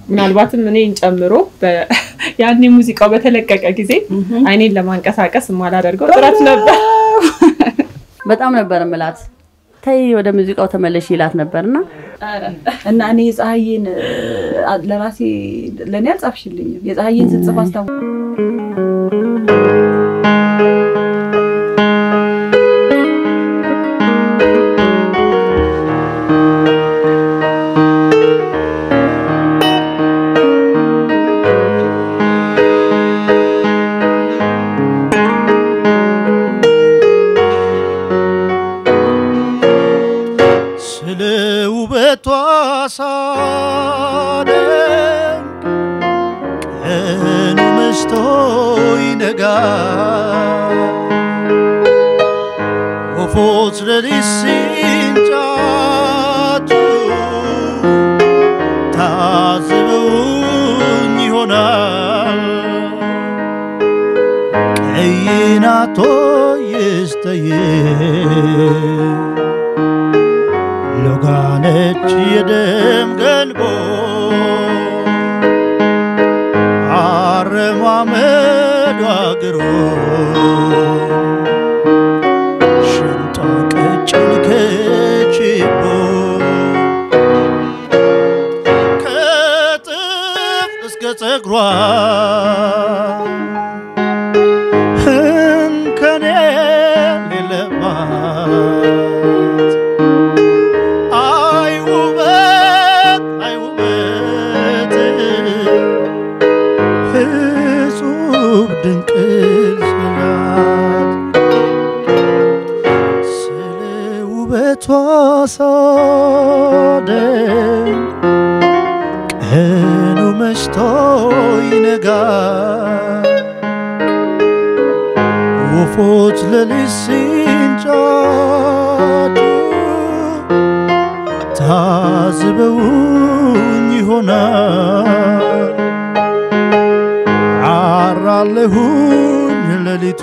ምናልባትም እኔን ጨምሮ በ- ያኔ ሙዚቃው በተለቀቀ ጊዜ አይኔን ለማንቀሳቀስ የማላደርገው ጥረት ነበር። በጣም ነበር ምላት ተይ ወደ ሙዚቃው ተመለሽ ይላት ነበርና እና እኔ የፀሐዬን አ- ለራሴ ለእኔ አልጻፍሽልኝም። የፀሐዬን ስጽፍ አስታው ስለ ውበቷ ሳደንቅ ቀኑ መሽቶ ይነጋል። ወፎች ሌሊት ሲንጫጩ ታዝበውኝ ይሆናል። ቀይ ናቶ ይስጠይቅ ሎጋነች የደም ገንቦ አረማመዷ ግሮ ሽንጧ ቀጭን ከችቦ ከጥፍ እስከ ጸጉሯ እንከን የሌለባት አይ ውበት አይ ውበት እጹብ ድንቅ ስላት ስለ ውበቷ ሳደንቅ ቀኑ መሽቶ ይነጋል ወፎች ሌሊት ሲንጫጩ ታዝበውኝ ይሆናል አራለሁኝ ሌሊቱ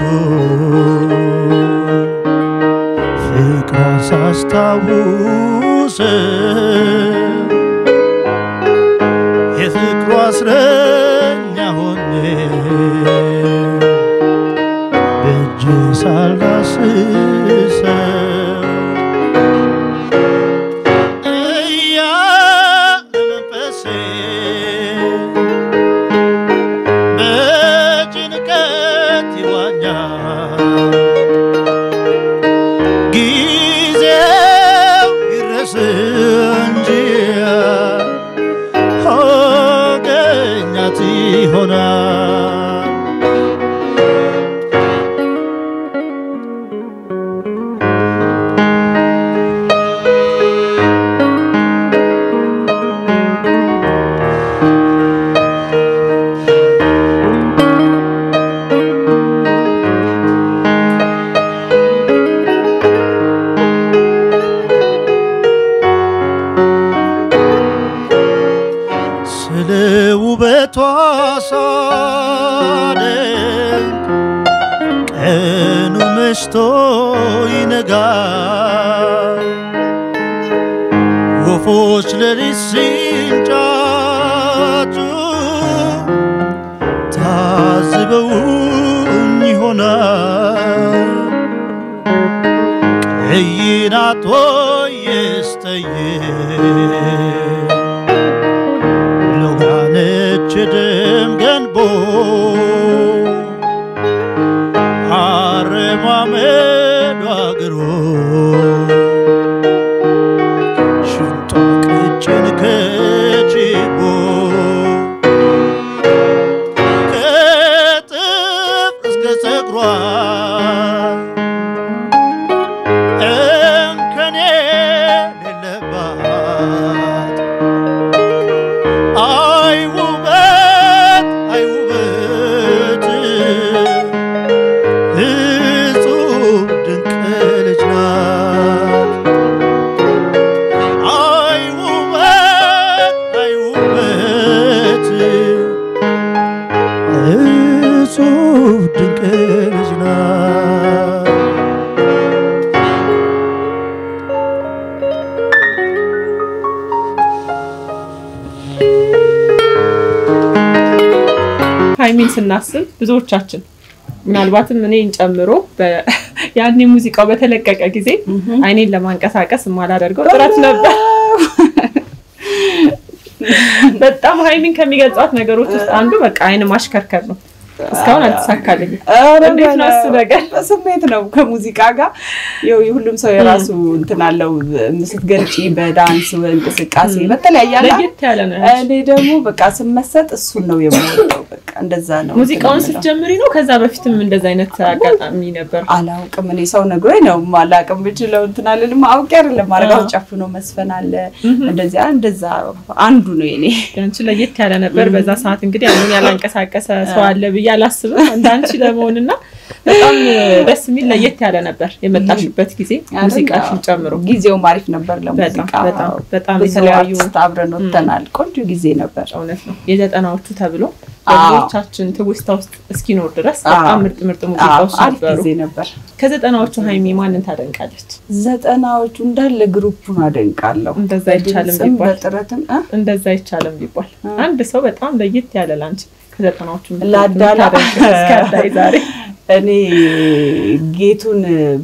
ፍቅሯን ሳስታውስ የፍቅሯ እስረኛ ሆኜ በእጅ ሳላስሰው እያለ መንፈሴ በጭንቀት ይዋኛል። ጊዜው ይድረስ እንጂ አገኛት ይሆናል። ስለ ውበቷ ሳደንቅ ቀኑ መሽቶ ይነጋል። ወፎች ሌሊት ሲንጫጩ ታዝበውኝ ይሆናል። ቀይ ናት ወይ የስጠይቅ ሎጋነች ደም ገንቦ አረማመዷ ግሮ ሽንጧ ቀጭን ከችቦ ከጥፍ እስከ ጸጉሯ እንከን የሌለባት ሀይሚን ስናስብ ብዙዎቻችን ምናልባትም እኔን ጨምሮ በ- ያኔ ሙዚቃው በተለቀቀ ጊዜ አይኔን ለማንቀሳቀስ የማላደርገው ጥረት ነበር። በጣም ሀይሚን ከሚገልጿት ነገሮች ውስጥ አንዱ በቃ አይን ማሽከርከር ነው። እስካሁን አልተሳካልኝም። ኧረ እንዴት ነው እሱ ነገር? በስሜት ነው ከሙዚቃ ጋር ይኸው የሁሉም ሰው የራሱ እንትን አለው። ስትገልጪ በዳንስ በእንቅስቃሴ በተለያየ አለ። ለየት ያለ ነው። እኔ ደግሞ በቃ ስመሰጥ እሱን ነው የምወደው። በቃ እንደዛ ነው ሙዚቃውን እንትን የምለው። ስትጀምሪ ነው? ከዛ በፊትም እንደዛ አይነት አጋጣሚ ነበር? አላውቅም እኔ ሰው ነግሮኝ ነው አላውቅም ብችለው እንትን አልልም። አውቄ አይደለም አረጋው ጨፍኖ መስፈን አለ እንደዚያ እንደዛ አንዱ ነው የኔ አንቺ ለየት ያለ ነበር። በዛ ሰዓት እንግዲህ አሁን ያላንቀሳቀሰ ሰው አለ ብዬ አላስብም እንዳንቺ ለመሆንና በጣም ደስ የሚል ለየት ያለ ነበር የመጣሽበት ጊዜ ሙዚቃሽን ጨምሮ ጊዜውም አሪፍ ነበር ለሙዚቃ በጣም በጣም የተለያዩ የተለያዩ አብረን ወጥተናል። ቆንጆ ጊዜ ነበር። እውነት ነው የዘጠናዎቹ ተብሎ አዎ። በብዙዎቻችን ትውስታ ውስጥ እስኪኖር ድረስ በጣም አዎ። ምርጥ ምርጥ ሙዚቃዎች አዎ፣ አሪፍ ነበሩ። ጊዜ ነበር። ከዘጠናዎቹ ሀይሚ ማንን ታደንቃለች? ዘጠናዎቹ እንዳለ ግሩፑን አደንቃለሁ። እንደዛ አይቻልም በድምፅም ቢባል በጥረትም እ? እንደዛ አይቻልም ቢባል አንድ ሰው በጣም ለየት ያለ ላንቺ ከዘጠናዎቹ ላዳላ የምታደንቂው እስከ አዳይ ዛሬ እኔ ጌቱን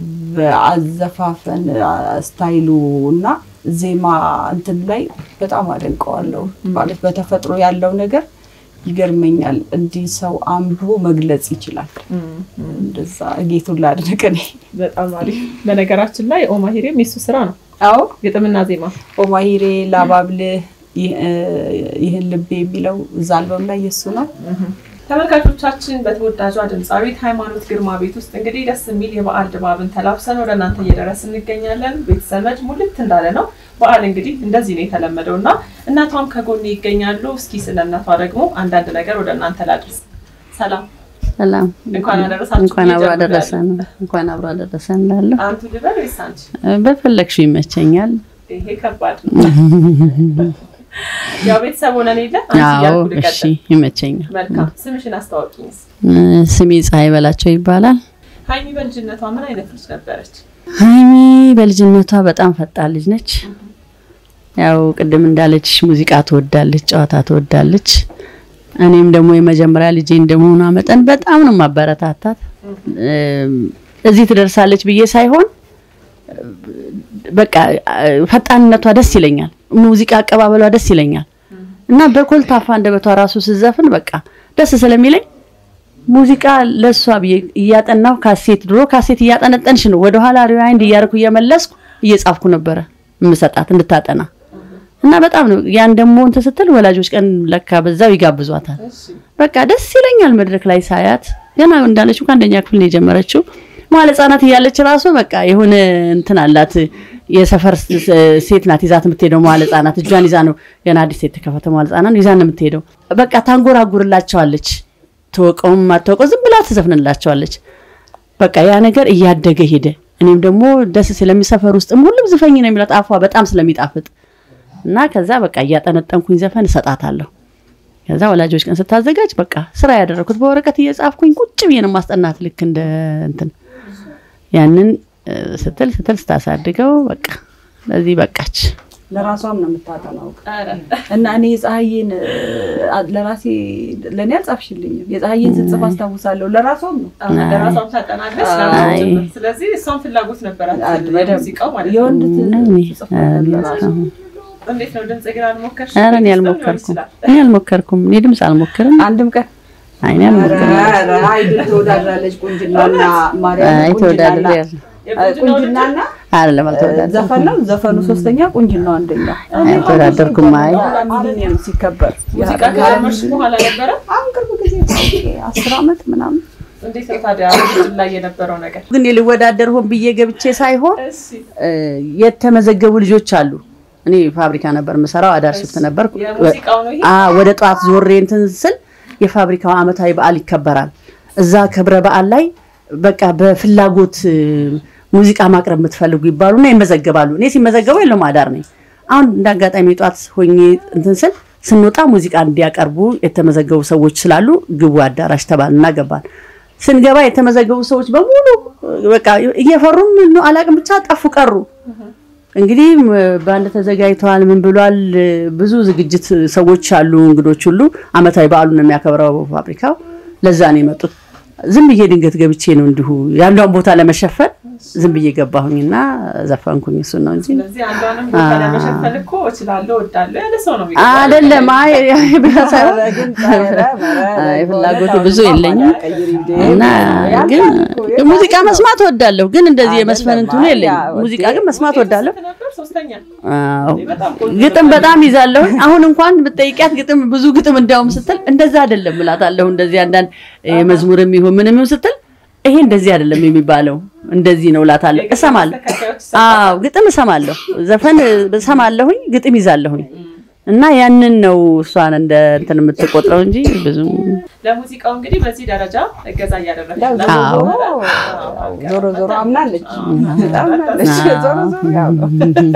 በአዘፋፈን ስታይሉ እና ዜማ እንትን ላይ በጣም አደንቀዋለሁ። ማለት በተፈጥሮ ያለው ነገር ይገርመኛል። እንዲህ ሰው አንብቦ መግለጽ ይችላል። እንደዛ ጌቱን ላድንቅ እኔ። በጣም አሪፍ። በነገራችን ላይ ኦማሂሬም የሱ ስራ ነው አዎ ግጥምና ዜማ። ኦማሂሬ ላባብልህ ይህ- ይህን ልቤ የሚለው እዛ አልበም ላይ የሱ ነው። ተመልካቾቻችን በተወዳጇ ድምፃዊት ሃይማኖት ግርማ ቤት ውስጥ እንግዲህ ደስ የሚል የበዓል ድባብን ተላብሰን ወደ እናንተ እየደረስ እንገኛለን። ቤተሰመድ ሙልት እንዳለ ነው። በዓል እንግዲህ እንደዚህ ነው የተለመደው እና እናቷም ከጎኔ ይገኛሉ። እስኪ ስለ እናቷ ደግሞ አንዳንድ ነገር ወደ እናንተ ላድርስ። ሰላም ሰላም እንኳን አደረሳችሁ እንኳን አብሮ ብዬ አደረሰን እንኳን አብሮ አደረሰን እላለሁ። አንቱ ልበል ወይስ አንቺ? በፈለግሽው ይመቸኛል። ይሄ ከባድ ነው። ያው ቤተሰብ ሆነን የለ አንቺ አዎ እያልኩ እሺ ልቀጥል። ይመቸኛል። መልካም ስምሽን አስታወቂኝ። እ፣ ስሜ ፀሐይ በላቸው ይባላል። ሀይሚ በልጅነቷ ምን አይነት ልጅ ነበረች? ሀይሚ በልጅነቷ በጣም ፈጣን ልጅ ነች። ያው ቅድም እንዳለችሽ ሙዚቃ ትወዳለች፣ ጨዋታ ትወዳለች። እኔም ደግሞ የመጀመሪያ ልጄ እንደመሆኗ መጠን በጣም ነው ማበረታታት። እም፣ እዚህ ትደርሳለች ብዬ ሳይሆን በቃ ፈጣንነቷ ደስ ይለኛል። ሙዚቃ አቀባበሏ ደስ ይለኛል እና በኮልታፋ አንደበቷ ራሱ ስዘፍን በቃ ደስ ስለሚለኝ ሙዚቃ ለእሷ ብዬ እያጠናሁ ካሴት ድሮ ካሴት እያጠነጠንሽ ነው ወደኋላ ሪዋይንድ እያደረኩ እየመለስኩ እየጻፍኩ ነበረ የምሰጣት እንድታጠና እና በጣም ነው ያን ደግሞ እንትን ስትል ወላጆች ቀን ለካ በዛው ይጋብዟታል። በቃ ደስ ይለኛል መድረክ ላይ ሳያት። ገና እንዳለችው ከአንደኛ ክፍል ነው የጀመረችው። መዋለ ሕጻናት እያለች ራሱ በቃ የሆነ እንትን አላት። የሰፈር ሴት ናት ይዛት የምትሄደው መዋለ ሕጻናት እጇን ይዛ ነው ገና አዲስ የተከፈተ መዋለ ሕጻናት ይዛ ነው የምትሄደው። በቃ ታንጎራጉርላቸዋለች። ተወቀውም አትወቀው ዝም ብላ ትዘፍንላቸዋለች። በቃ ያ ነገር እያደገ ሄደ። እኔም ደግሞ ደስ ስለሚሰፈር ውስጥም ሁሉም ዝፈኝ ነው የሚላት አፏ በጣም ስለሚጣፍጥ እና ከዛ በቃ እያጠነጠንኩኝ ዘፈን እሰጣታለሁ። ከዛ ወላጆች ቀን ስታዘጋጅ በቃ ስራ ያደረኩት በወረቀት እየጻፍኩኝ ቁጭ ብዬ ነው ማስጠናት ልክ እንደ እንትን ያንን እ፣ ስትል ስትል ስታሳድገው በቃ ለዚህ በቃች። ለራሷም ነው የምታጠናው እና እኔ የፀሐዬን አ- ለራሴ ለእኔ አልጻፍሽልኝም። የፀሐዬን ስጽፍ አስታውሳለሁ። ለራሷም ነው ለራሷም ታጠናለች አይ። ለራሷም ጭምር። ስለዚህ እሷም ፍላጎት ነበራት በደንብ ሙዚቃው ማለት ነው። የወንድ እኔ ትጽፍ ነበር ለራሷ። እንዴት ነው ድምጽ ግን አልሞከርሽ? ኧረ እኔ አልሞከርኩም እኔ አልሞከርኩም እኔ ድምፅ አልሞክርም። አንድም ቀን አይ እኔ አልሞክርም። አይድል ተወዳድራለች። ቁንጅናና ማርያም አይ ተወዳድሬ ቁንጅናና አይደለም አልተወዳደርኩም። ዘፈን ነው። ዘፈኑ ሶስተኛ፣ ቁንጅናው አንደኛ። አልተወዳደርኩም። አይ ሚሊኒየም ሲከበር ሙዚቃ ከጀመርሽ በኋላ ነበረ? አሁን ቅርብ ጊዜ አስር ዓመት ምናምን እንዴት ነው ታዲያ ውድድር ላይ የነበረው ነገር? ግን ልወዳደር ሆን ብዬ ገብቼ ሳይሆን እሺ እ፣ የተመዘገቡ ልጆች አሉ። እኔ ፋብሪካ ነበር የምሰራው፣ አዳር ሽፍት ነበር። የሙዚቃው ነው ይሄ? አ ወደ ጠዋት ዞሬ እንትን ስል የፋብሪካው አመታዊ በዓል ይከበራል። እዛ ክብረ በዓል ላይ በቃ በፍላጎት እ፣ ሙዚቃ ማቅረብ የምትፈልጉ ይባሉና ይመዘገባሉ። እኔ ሲመዘገቡ የለውም አዳር ነኝ። አሁን እንደ አጋጣሚ ጠዋት ሆኜ እንትን ስል ስንወጣ ሙዚቃ እንዲያቀርቡ የተመዘገቡ ሰዎች ስላሉ ግቡ አዳራሽ ተባልና ገባን። ስንገባ የተመዘገቡ ሰዎች በሙሉ በቃ እየፈሩም ነው አላቅም ብቻ ጠፉ ቀሩ። እንግዲህ ም- ባንድ ተዘጋጅተዋል። ምን ብሏል? ብዙ ዝግጅት ሰዎች አሉ፣ እንግዶች ሁሉ አመታዊ በዓሉን ነው የሚያከብረው ፋብሪካው። ለዛ ነው የመጡት። ዝም ብዬ ድንገት ገብቼ ነው እንዲሁ የአንዷን ቦታ ለመሸፈን ዝም ብዬ ገባሁኝና ዘፈንኩኝ። እሱን ነው እንጂ ስለዚህ አንዷንም ቦታ ለመሸፈን እኮ እችላለሁ እወዳለሁ ያለ ሰው ነው የሚገባው። አይደለም። አይ አይ ብቻ ሳይሆን ኧረ ግን ኧረ ኧረ አይ ፍላጎቱ በእውነት ብዙ አሁን የለኝም ቀይሪ እንዴ! እና ያልቃል ግን እኮ፣ ያልቃል ሙዚቃ እኮ። መስማት እወዳለሁ። ግን እንደዚህ የመስፈን አይደለም፣ እንትኑ አይ የለኝም። ያ ሙዚቃ ወዴ- ግን መስማት ውጤት እወዳለሁ። ስንት ነበር? ሶስተኛ አዎ በጣም ቆንጆ ግጥም ነበር። በጣም ይዛለሁ። አሁን እንኳን ብጠይቂያት ግጥም ብዙ ግጥም እንዲያውም ስትል እንደዛ አይደለም እላታለሁ። እንደዚህ አንዳንድ የመዝሙርም ይሁን ምንም ይሁን ስትል ይሄ እንደዚህ አይደለም የሚባለው እንደዚህ ነው እላታለሁ። የግጥም እሰማለሁ። ማስተካከያዎች ይሰጣሉ። አዎ ግጥም እሰማለሁ። ዘፈን እሰማለሁኝ፣ ግጥም ይዛለሁኝ እና ያንን ነው እሷን እንደ እንትን የምትቆጥረው እንጂ ብዙም ለሙዚቃው እንግዲህ በዚህ ደረጃ እገዛ እያደረገች ያው ነው። ዞሮ አዎ። ዞሮ ዞሮ ዞሮ አምናለች አምናለች አዎ። ዞሮ ዞሮ ያው ነው።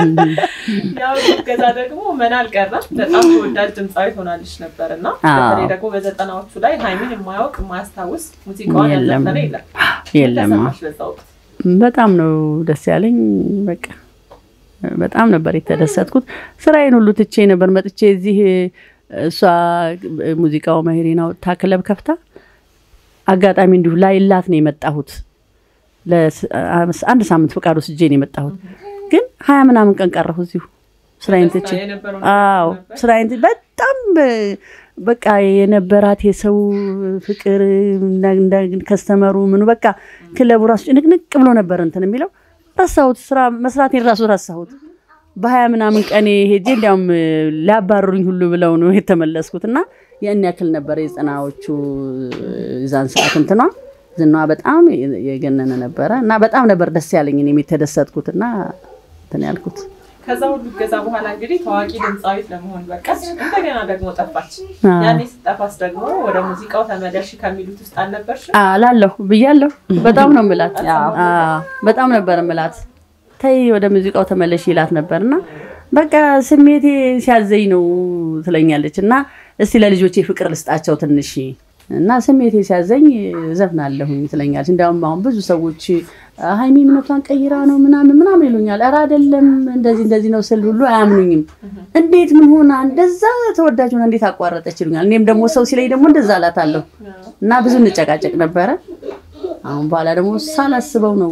ያው እገዛ ደግሞ ምን አልቀረም በጣም ተወዳጅ ድምፃዊ ሆናለች ነበር እና አዎ። በተለይ ደግሞ በዘጠናዎቹ ላይ ሀይሚን የማያውቅ የማያስታውስ ሙዚቃዋን የለም። ያልዘፈነ የለም። የለም አዎ። ተሰማሽ በዛ ወቅት? በጣም ነው ደስ ያለኝ። በቃ በጣም ነበር የተደሰትኩት። ስራዬን ሁሉ ትቼ ነበር መጥቼ እዚህ እሷ ሙዚቃው መሄሬን አውጥታ ክለብ ከፍታ አጋጣሚ እንዲሁ ላይላት ነው የመጣሁት። ለስ- አንድ ሳምንት ፈቃድ ወስጄ ነው የመጣሁት። ግን ሀያ ምናምን ቀን ቀረሁ እዚሁ ስራዬን ትቼ። የነበረው አዎ ነበር? ስራዬን ትቼ በጣም በ- በቃ የነበራት የሰው ፍቅር እንዳ- እንዳ- ከስተመሩ ምኑ በቃ ክለቡ ራሱ ጭንቅንቅ ብሎ ነበር እንትን የሚለው ረሳሁት። ስራ መስራቴን ራሱ ረሳሁት። በሀያ ምናምን ቀኔ ሄጄ እንዲያውም ሊያባረሩኝ ሁሉ ብለው ነው የተመለስኩት እና ያን ያክል ነበር የጽናዎቹ የዛን ሰዓት እንትኗ ዝናዋ በጣም የገነነ ነበረ እና በጣም ነበር ደስ ያለኝ እኔም የተደሰትኩት እና እንትን ያልኩት ከዛ ሁሉ እገዛ በኋላ እንግዲህ ታዋቂ ድምፃዊት ለመሆን በቃች። እንደገና ደግሞ ጠፋች። አዎ። ያኔ ስጠፋስ ደግሞ ወደ ሙዚቃው ተመለሽ ከሚሉት ውስጥ አልነበርሽ? አላለሁ ብያለሁ። በጣም ነው ምላት፣ በጣም ነበር ምላት። ተይ ወደ ሙዚቃው ተመለሽ ይላት ነበርና በቃ ስሜቴ ሲያዘኝ ነው ትለኛለች። እና እስቲ ለልጆቼ ፍቅር ልስጣቸው ትንሽ እና ስሜቴ ሲያዘኝ ዘፍናለሁኝ ትለኛለች። እንዲያውም አሁን ብዙ ሰዎች ሀይሚ እምነቷን ቀይራ ነው ምናምን ምናምን ይሉኛል። ኧረ አይደለም እንደዚህ እንደዚህ ነው ስል ሁሉ አያምኑኝም። እንዴት ምን ሆና እንደዛ ተወዳጅ ሆና እንዴት አቋረጠች ይሉኛል። እኔም ደግሞ ሰው ሲለኝ ደግሞ እንደዛ እላታለሁ እና ብዙ እንጨቃጨቅ ነበረ። አሁን በኋላ ደግሞ ሳላስበው ነው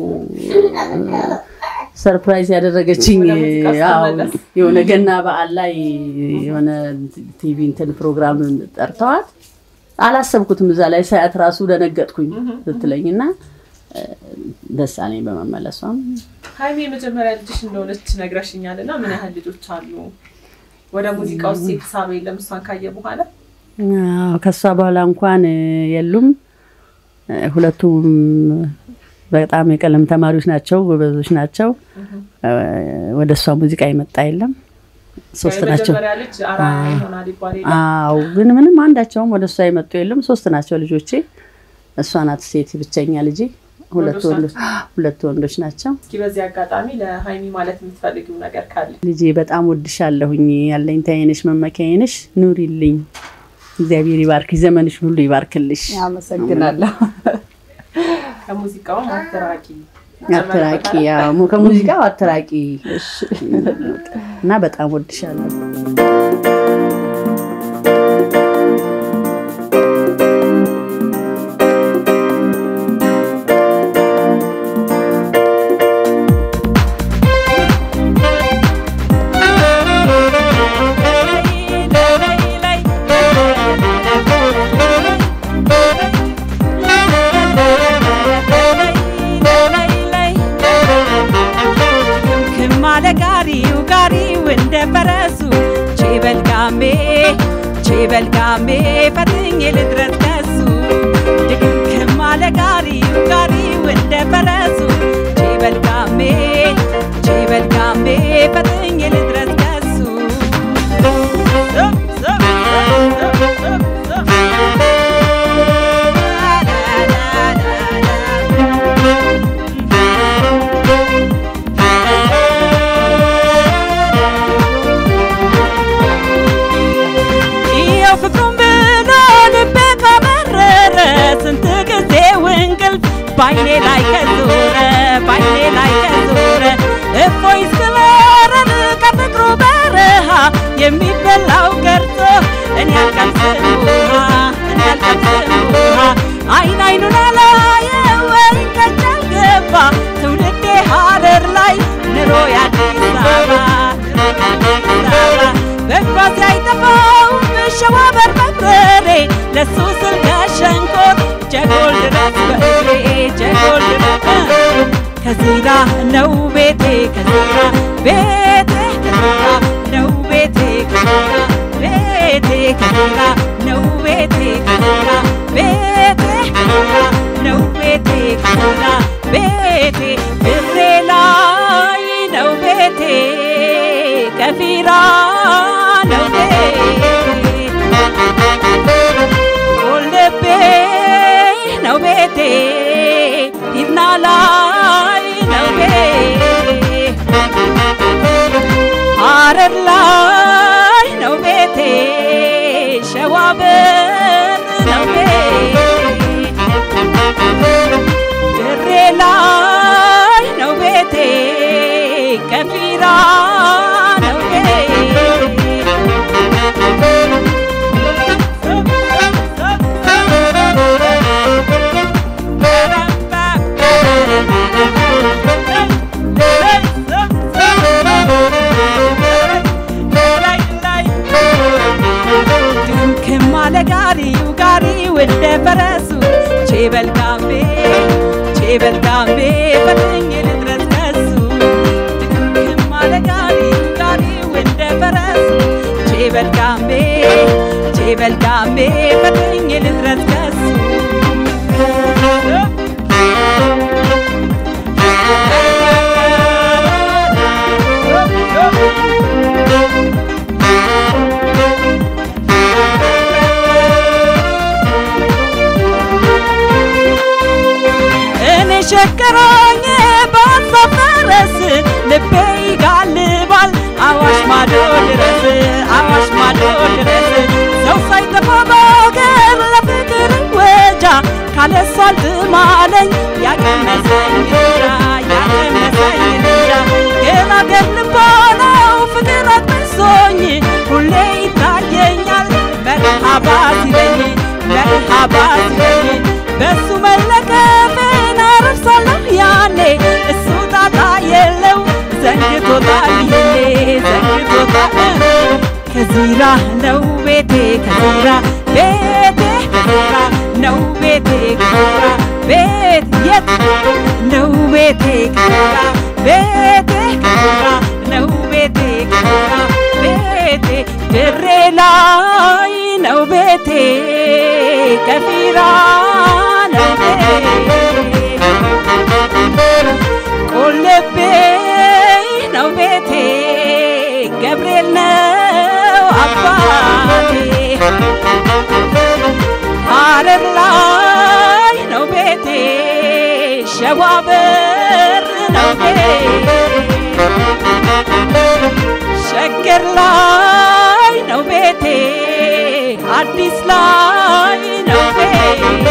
ሰርፕራይዝ ያደረገችኝ። ወደ ሙዚቃ ያው ስትመለስ። የሆነ ገና በዓል ላይ የሆነ ቲቪ እንትን ፕሮግራም ጠርተዋት አላሰብኩትም። እዛ ላይ ሳያት ራሱ ደነገጥኩኝ ስትለኝ እና እ፣ ደስ አለኝ በመመለሷም። ሀይሚ የመጀመሪያ ልጅሽ እንደሆነች ነግረሽኛል እና ምን ያህል ልጆች አሉ? ወደ ሙዚቃ ውስጥ የተሳበ የለም እሷን ካየ በኋላ? አዎ፣ ከሷ በኋላ እንኳን እ፣ የሉም። እ፣ ሁለቱም በጣም የቀለም ተማሪዎች ናቸው፣ ጎበዞች ናቸው። እ፣ ወደ እሷ ሙዚቃ የመጣ የለም። ሶስት ናቸው። የመጀመሪያ ልጅ አርአያ ይሆናል ይባል የለም? አዎ ግን ምንም አንዳቸውም ወደ እሷ የመጡ የለም። ሶስት ናቸው ልጆቼ። እሷ ናት ሴት ብቸኛ ልጄ። ሁለት ወንዶች ወንዶች ሁለት ወንዶች ናቸው። እስኪ በዚህ አጋጣሚ ለሀይሚ ማለት የምትፈልጊው ነገር ካለ ልጄ በጣም ወድሻለሁኝ። ያለኝታዬ ነሽ፣ መመኪያዬ ነሽ። ኑሪልኝ። እግዚአብሔር ይባርክሽ፣ ዘመንሽ ሁሉ ይባርክልሽ። አመሰግናለሁ። ከሙዚቃውም አትራቂ አትራቂ፣ ያው ሙ- ከሙዚቃው አትራቂ እና በጣም ወድሻለሁ። ክማለ ጋሪው ጋሪው እንደ ፈረሱ ቼበልጋሜ ቼበልጋሜ ፈትኜ ልድረስ ከሱ ድግግም አለ ጋሪው ጋሪው እንደ ፈረሱ ቼበልጋሜ ቼበልጋሜ ፈትኜ ልድረስ ከሱ ዘብ ዘብ ዘብ ዘብ ዘብ ይኸው ፍቅሩን ብሎ ልቤ ካመረረ ስንት ጊዜ እንቅልፍ ባይኔ ላይ ከዞረ ባይኔ ላይ ከዞረ እፎይ ስለረን ከፍቅሩ በረሃ የሚበላው ቀርቶ እኔ አልቀምስም ውሃ እኔ አልቀምስም ውሃ ኑሮ የአዲስ አበባ በኳስ አይጠፋው በሸዋ በርበሬ ለሱ ስል ከሸንኮር ጀጎል ድረስ በእግሬ ጀጎል ድረስ ከዚራ ነው ቤቴ ከዚራ ቤቴ ከዚራ ነው ቤቴ ከዚራ ቤቴ ከዚራ ነው ቤቴ ከዚራ ቤቴ ከዚራ ነው ቤቴ ከዚራ ቤቴ ብሬ ላይ ነው ቤቴ ከፊራ ነው ቤቴ ቆልቤ ነው ቤቴ ሂድና ላይ ነው ቤቴ ሐረር ላይ ነው ቤቴ ሸዋ በር ነው ቤቴ ድሬ ላይ ነው ቤቴ ከፊራ ነው ድምክም አለ ጋሪው ጋሪው እንደ ፈረሱ ቼበል ጋምቤ ቼበል ጋምቤ ፈጥኜ ልድረስ ከሱ ድምክም አለ ጋሪው ጋሪው እንደ ፈረሱ ቼበል ጋምቤ ቼበል ጋምቤ ፈጥኜ ልድረስ ከሱ እኔ ሸከሮኝ በሀሳብ ፈረስ ልቤ ይጋልባል አዋሽ ማዶ ድረስ አዋሽ ማዶ ድረስ ሰው ሳይጠፋ በሀገር ለፍቅር ወጃ ካለሷ አልጥማለኝ ያቀመሰኝ እንጃ ያቀመሰኝ እንጃ ግን አገር ልባለው ፍቅር አጥምሶኝ ሁሌ ይታየኛል መርሃባ ሲለኝ መርሃባ ሲለኝ በሱ መለከፌን አረሳለሁ ያኔ እሱ ጣጣ የለው ዘንግቶታል ይሄ ዘንግቶታል ከዚራ ነው ቤቴ ከዚራ ቤቴ ከዚራ ነው ቤቴ ከዚራ ቤት የት ነው ቤቴ ከዚራ ቤቴ ከዚራ ነው ቤቴ ከዚራ ቤቴ ድሬ ላይ ነው ቤቴ ከፊራ ነው ቤቴ ቆልቤ ነው ቤቴ ገብርኤል ነው አባቴ ሐረር ላይ ነው ቤቴ ሸዋ በር ነው ቤቴ ሸገር ላይ ነው ቤቴ አዲስ ላይ ነው ቤቴ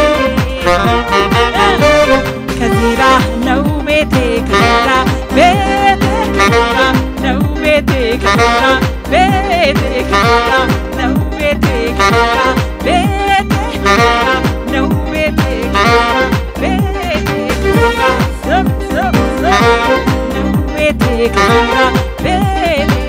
ከዚራ ነው ቤቴ ከዚራ ቤቴ ከዚራ ነው ቤቴ ከዚራ ቤቴ ከዚራ ነው ቤቴ ከዚራ ቤቴ ከዚራ ነው ቤቴ ከዚራ ቤቴ ከዚራ ሰብ ሰብ ሰብ ነው ቤቴ ከዚራ ቤቴ